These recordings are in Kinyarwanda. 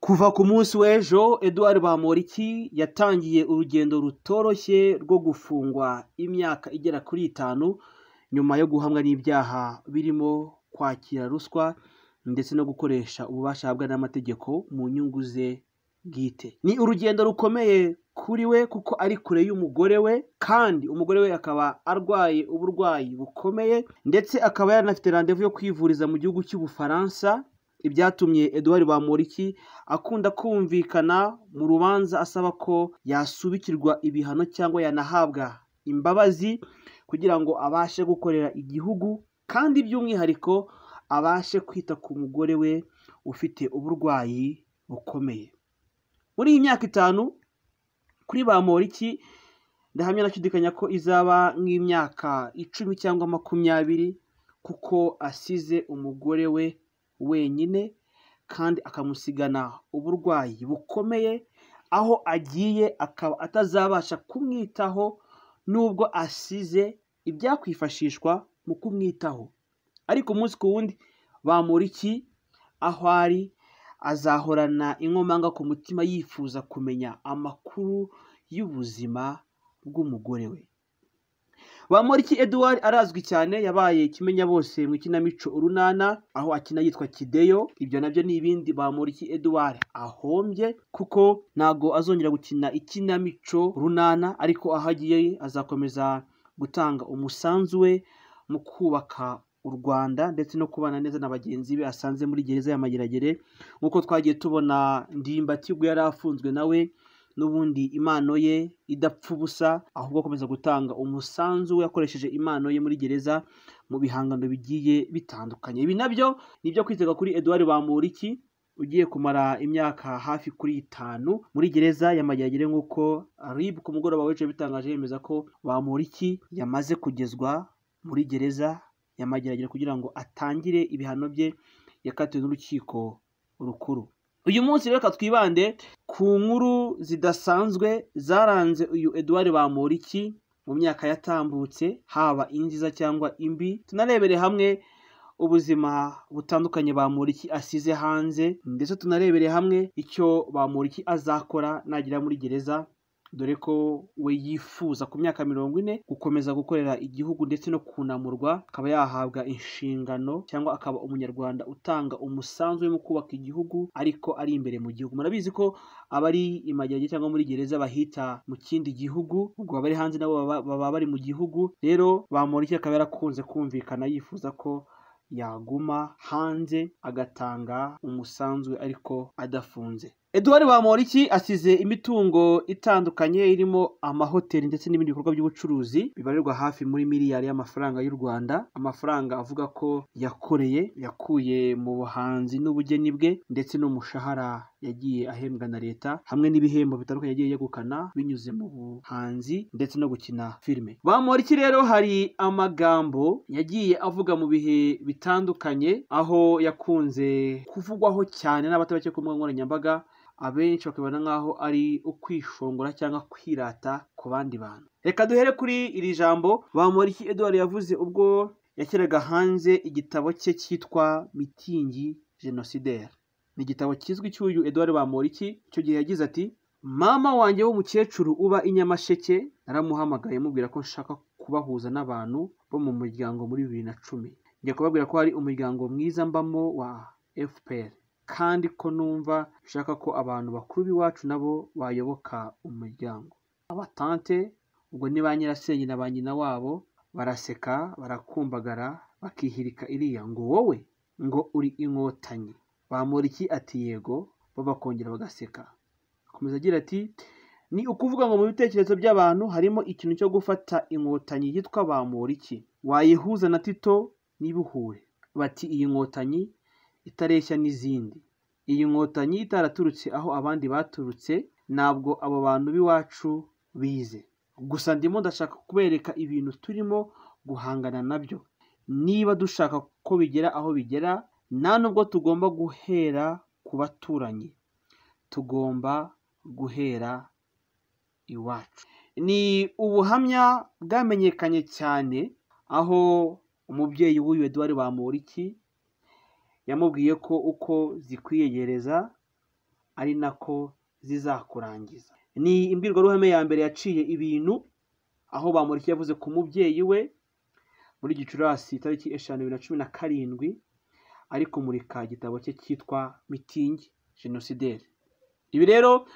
Kuva ku munsi w'ejo Edouard Bamporiki yatangiye urugendo rutoroshye rwo gufungwa imyaka igera kuri itanu nyuma yo guhamwa n'ibyaha birimo kwakira ruswa ndetse no gukoresha ububasha ahabwa n'amategeko mu nyungu ze bwite. Ni urugendo rukomeye kuri we kuko ari kure y'umugore we kandi umugore we akaba arwaye uburwayi bukomeye ndetse akaba yaranafite randevu yo kwivuriza mu gihugu cy'Ubufaransa ibyatumye Edouard Bamporiki akunda kumvikana mu rubanza asaba ko yasubikirwa ibihano cyangwa yanahabwa imbabazi kugira ngo abashe gukorera igihugu kandi by'umwihariko abashe kwita ku mugore we ufite uburwayi bukomeye. Muri iyi myaka itanu kuri Bamporiki ndahamya ndashidikanya ko izaba nk'imyaka icumi cyangwa makumyabiri kuko asize umugore we wenyine kandi akamusigana uburwayi bukomeye aho agiye akaba atazabasha kumwitaho nubwo asize ibyakwifashishwa mu kumwitaho ariko umunsi ku wundi Bamporiki aho ari azahorana inkomanga ku mutima yifuza kumenya amakuru y'ubuzima bw'umugore we. Bamporiki Edouard arazwi cyane yabaye kimenya bose mu ikinamico urunana aho akina yitwa Kideyo ibyo nabyo ni ibindi Bamporiki Edouard ahombye kuko ntago azongera gukina ikinamico runana ariko aho agiye azakomeza gutanga umusanzu we mu kubaka u Rwanda ndetse no kubana neza na bagenzi be asanze muri gereza ya Mageragere nk'uko twagiye tubona ndimbati ubwo yari afunzwe nawe n'ubundi impano ye idapfa ubusa ahubwo akomeza gutanga umusanzu we yakoresheje impano ye muri gereza mu bihangano bigiye bitandukanye ibi nabyo ni ibyo kwitega kuri Edouard Bamporiki ugiye kumara imyaka hafi kuri itanu muri gereza ya Mageragere nk'uko RIB ku mugoroba w'ejo bitangaje yemeza ko Bamporiki yamaze kugezwa muri gereza yamageragere kugira ngo atangire ibihano bye yakatiwe n'urukiko rukuru uyu munsi reka twibande ku nkuru zidasanzwe zaranze uyu Edouard Bamporiki mu myaka yatambutse haba inziza cyangwa imbi tunarebere hamwe ubuzima butandukanye Bamporiki asize hanze ndetse tunarebere hamwe icyo Bamporiki azakora nagera muri gereza dore ko we yifuza ku myaka mirongo ine gukomeza gukorera igihugu ndetse no kunamurwa akaba yahabwa inshingano cyangwa akaba umunyarwanda utanga umusanzu we mu kubaka igihugu ariko ari imbere mu gihugu murabizi ko abari imageragere cyangwa muri gereza bahita mu kindi gihugu ubwo abari hanze nabo baba bari mu gihugu rero Bamporiki akaba yarakunze kumvikana yifuza ko yaguma hanze agatanga umusanzu ariko adafunze Edouard Bamporiki asize imitungo itandukanye irimo amahoteli ndetse n'ibindi bikorwa by'ubucuruzi bibarirwa hafi muri miliyari y'amafaranga y'u Rwanda amafaranga avuga ko yakoreye yakuye mu buhanzi n'ubugeni bwe ndetse n'umushahara yagiye ahembwa na leta hamwe n'ibihembo bitandukanye yagiye yegukana binyuze mu buhanzi ndetse no gukina filime Bamporiki rero hari amagambo yagiye avuga mu bihe bitandukanye aho yakunze kuvugwaho cyane n'abatari bake ku mbuga nkoranyambaga abenshi bakabona nk'aho ari ukwishongora cyangwa kwirata ku bandi bantu reka duhere kuri iri jambo Bamporiki Edouard yavuze ubwo yashyiraga hanze igitabo cye cyitwa mitingi genocidaire ni igitabo kizwi cy'uyu Edouard Bamporiki icyo gihe yagize ati mama wanjye w'umukecuru uba i Nyamasheke naramuhamagaye mubwira ko nshaka kubahuza n'abantu bo mu muryango muri bibiri na cumi njya kubabwira ko hari umuryango mwiza mbamo wa FPR kandi ko numva nshaka ko abantu bakuru b'iwacu nabo bayoboka umuryango abatante ubwo ni ba nyirasenge na ba nyina wabo baraseka barakumbagara bakihirika iriya ngo wowe ngo uri inkotanyi Bamporiki ati yego bo bakongera bagaseka akomeza agira ati ni ukuvuga ngo mu bitekerezo by'abantu harimo ikintu cyo gufata inkotanyi yitwa Bamporiki wayihuza na Tito n'ibuhure bati iyi nkotanyi itareshya n'izindi iyi nkotanyi itaraturutse aho abandi baturutse ntabwo abo bantu b'iwacu bize gusa ndimo ndashaka kubereka ibintu turimo guhangana nabyo niba dushaka ko bigera aho bigera nta nubwo tugomba guhera ku baturanyi tugomba guhera iwacu ni ubuhamya bwamenyekanye cyane aho umubyeyi w'uyu Edouard Bamporiki yamubwiye ko uko zikwiyegereza ari nako zizakurangiza ni imbwirwaruhame ya mbere yaciye ibintu aho bamuriki yavuze ku mubyeyi we muri gicurasi tariki eshanu bibiri na cumi na karindwi ari kumurika igitabo cye cyitwa mitingi jenosideri ibi rero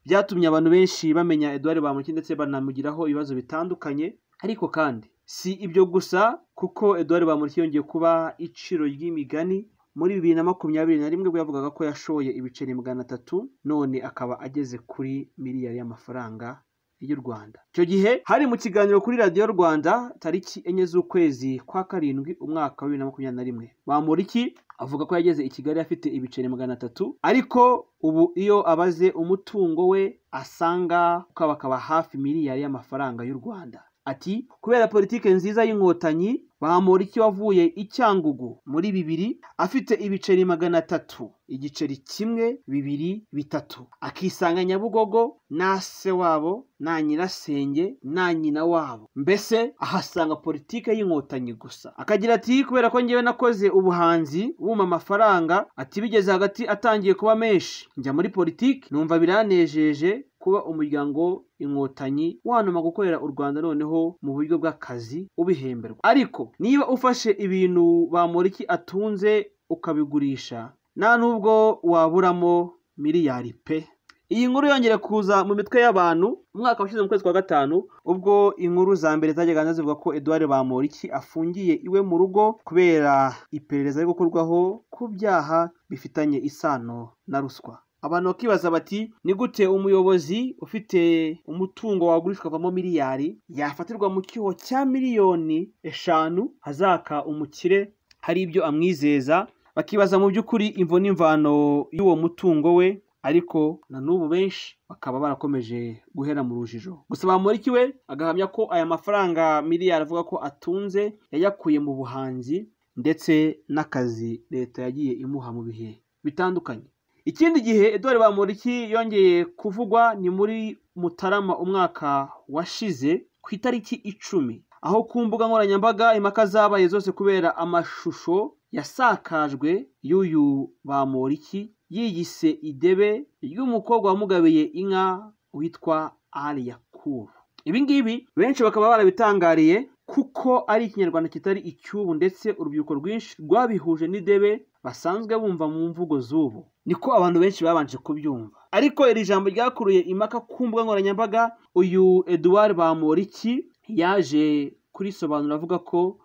byatumye abantu benshi bamenya eduard bamuriki ndetse banamugiraho ibibazo bitandukanye ariko kandi si ibyo gusa kuko eduard bamuriki yongeye kuba iciro ry'imigani muri bibiri na makumyabiri na rimwe bwo yavugaga ko yashoye ibiceri magana atatu none akaba ageze kuri miliyari y'amafaranga y'u Rwanda icyo gihe hari mu kiganiro kuri radiyo Rwanda tariki enye z'ukwezi kwa karindwi umwaka wa bibiri na makumyabiri na rimwe Bamporiki avuga ko yageze i Kigali afite ibiceri magana atatu ariko ubu iyo abaze umutungo we asanga ko bakaba hafi miliyari y'amafaranga y'u Rwanda ati kubera politike nziza y'inkotanyi Bamporiki wavuye i Cyangugu muri bibiri afite ibiceri magana atatu igiceri kimwe bibiri bitatu akisanga Nyabugogo na se wabo na nyirasenge na nyina wabo mbese ahasanga politike y'inkotanyi gusa akagira ati kubera ko ngewe nakoze ubuhanzi bumpa amafaranga ati bigeze hagati atangiye kuba menshi njya muri politiki numva biranejeje kuba umuryango inkotanyi wanuma gukorera u Rwanda noneho mu buryo bw'akazi ubihemberwa ariko niba ufashe ibintu bamuriki atunze ukabigurisha nta nubwo waburamo miliyari pe iyi nkuru yongera kuza mu mitwe y'abantu umwaka washize mu kwezi kwa gatanu ubwo inkuru za mbere zajyaga zivuga ko Edouard Bamporiki afungiye iwe mu rugo kubera iperereza riri gukorwaho ku byaha bifitanye isano na ruswa abantu bakibaza bati ni gute umuyobozi ufite umutungo wagurishwa avamo miliyari yafatirwa mu cyuho cya miliyoni eshanu azaka umukire hari ibyo amwizeza bakibaza mu by'ukuri imvo n'imvano y'uwo mutungo we ariko na n'ubu benshi bakaba barakomeje guhera mu rujijo gusa bamuriki we agahamya ko aya mafaranga miliyari avuga ko atunze yayakuye mu buhanzi ndetse n'akazi leta yagiye imuha mu bihe bitandukanye ikindi gihe Edouard Bamporiki yongeye kuvugwa ni muri Mutarama umwaka washize ku itariki icumi aho ku mbuga nkoranyambaga impaka zabaye zose kubera amashusho yasakajwe y'uyu Bamporiki yiyise idebe ry'umukobwa wamugabiye inka witwa Ali Yakubu ibi ngibi benshi bakaba barabitangariye kuko ari ikinyarwanda kitari icy'ubu ndetse urubyiruko rwinshi rwabihuje n'idebe basanzwe bumva mu mvugo z'ubu niko abantu benshi babanje kubyumva ariko iri jambo ryakuruye impaka ku mbuga nkoranyambaga uyu Eduard Bamporiki yaje kurisobanura avuga ko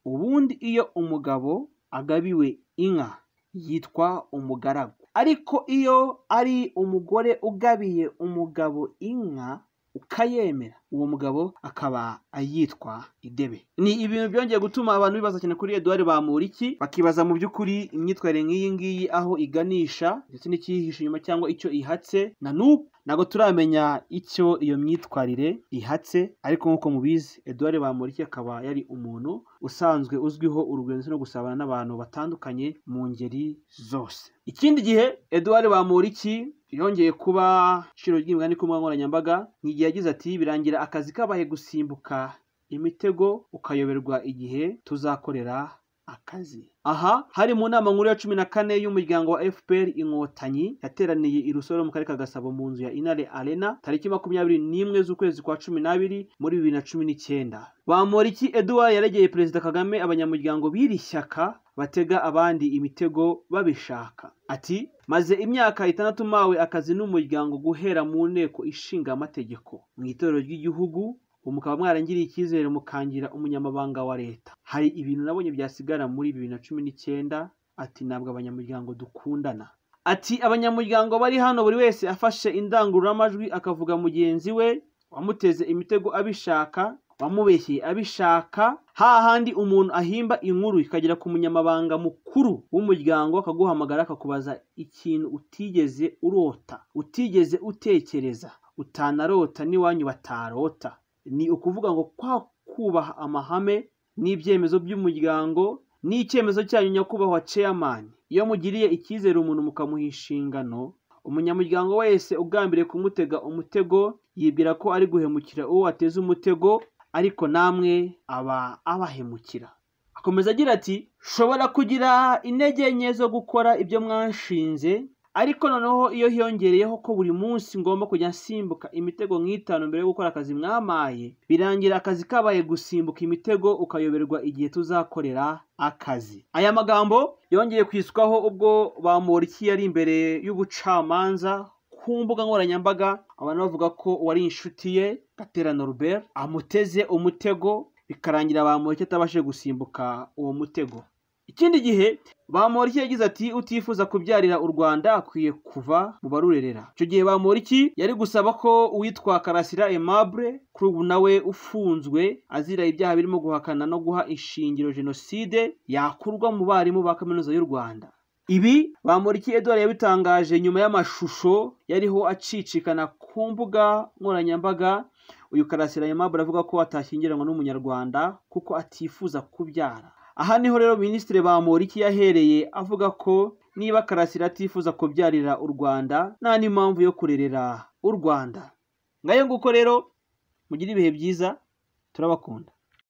ubundi iyo umugabo agabiwe inka yitwa umugaragu ariko iyo ari umugore ugabiye umugabo inka ukayemera uwo mugabo akaba yitwa idebe ni ibintu byongeye gutuma abantu bibaza cyane kuri Edouard Bamporiki bakibaza mu by'ukuri imyitwarire nk'iyi ngiyi aho iganisha ndetse n'ikiyihishe inyuma cyangwa icyo ihatse na n'ubu ntabwo turamenya icyo iyo myitwarire ihatse ariko nk'uko mubizi Edouard Bamporiki akaba yari umuntu usanzwe uzwiho urugendo no gusabana n'abantu batandukanye mu ngeri zose ikindi gihe Edouard Bamporiki yongeye kuba iciro ry'imigani ku mbuga nkoranyambaga igihe yagize ati birangira akazi kabaye gusimbuka imitego ukayoberwa igihe tuzakorera akazi aha hari mu nama nkuru ya cumi na kane y'umuryango wa fpr inkotanyi yateraniye i rusoro mu karere ka gasabo mu nzu ya inare arena tariki makumyabiri n'imwe z'ukwezi kwa cumi n'abiri muri bibiri na cumi n'icyenda bamporiki eduard yaregeye perezida kagame abanyamuryango b'iri shyaka batega abandi imitego babishaka ati maze imyaka itandatu mpawe akazi n'umuryango guhera mu nteko ishinga amategeko mu itorero ry'igihugu ubu mukaba mwarangiriye icyizere mukangira umunyamabanga wa leta hari ibintu nabonye byasigara muri bibiri na cumi n'icyenda ati ntabwo abanyamuryango dukundana ati abanyamuryango bari hano buri wese afashe indangururamajwi akavuga mugenzi we wamuteze imitego abishaka wamubeshye abishaka hahandi umuntu ahimba inkuru ikagera ku munyamabanga mukuru w'umuryango akaguhamagara akakubaza ikintu utigeze urota utigeze utekereza utanarota n'iwanyu batarota ni ukuvuga ngo kwa kubaha amahame n'ibyemezo by'umuryango n'icyemezo cyanyu nyakubahwa ceyamani iyo mugiriye icyizere umuntu mukamuha inshingano umunyamuryango wese ugambiriye kumutega umutego yibwira ko ari guhemukira uwo ateze umutego ariko namwe aba abahemukira akomeza agira ati shobora kugira intege nke zo gukora ibyo mwanshinze ariko noneho iyo hiyongereyeho ko buri munsi ngomba kujya nsimbuka imitego nk'itanu mbere yo gukora akazi mwamaye birangira akazi kabaye gusimbuka imitego ukayoberwa igihe tuzakorera akazi aya magambo yongeye kwiswaho ubwo bamoriki yari imbere y'ubucamanza ku mbuga nkoranyambaga abantu bavuga ko uwari inshuti ye gatera noruberi amuteze umutego bikarangira bamureke atabashije gusimbuka uwo mutego ikindi gihe bamoriki yagize ati utifuza kubyarira u rwanda akwiye kuva mu barurerera icyo gihe bamoriki yari gusaba ko uwitwa karasira aimable kuri ubu nawe ufunzwe azira ibyaha birimo guhakana no guha ishingiro jenoside yakurwa mu barimu ba kaminuza y'u rwanda ibi bamuriki edouard yabitangaje nyuma y'amashusho yariho acicikana ku mbuga nkoranyambaga uyu karasira aimable avuga ko atashyingiranwa n'umunyarwanda kuko atifuza kubyara aha niho rero minisitiri bamporiki yahereye avuga ko niba karasira atifuza kubyarira u rwanda nta n'impamvu yo kurerera u rwanda ngayo nguko rero mugire ibihe byiza turabakunda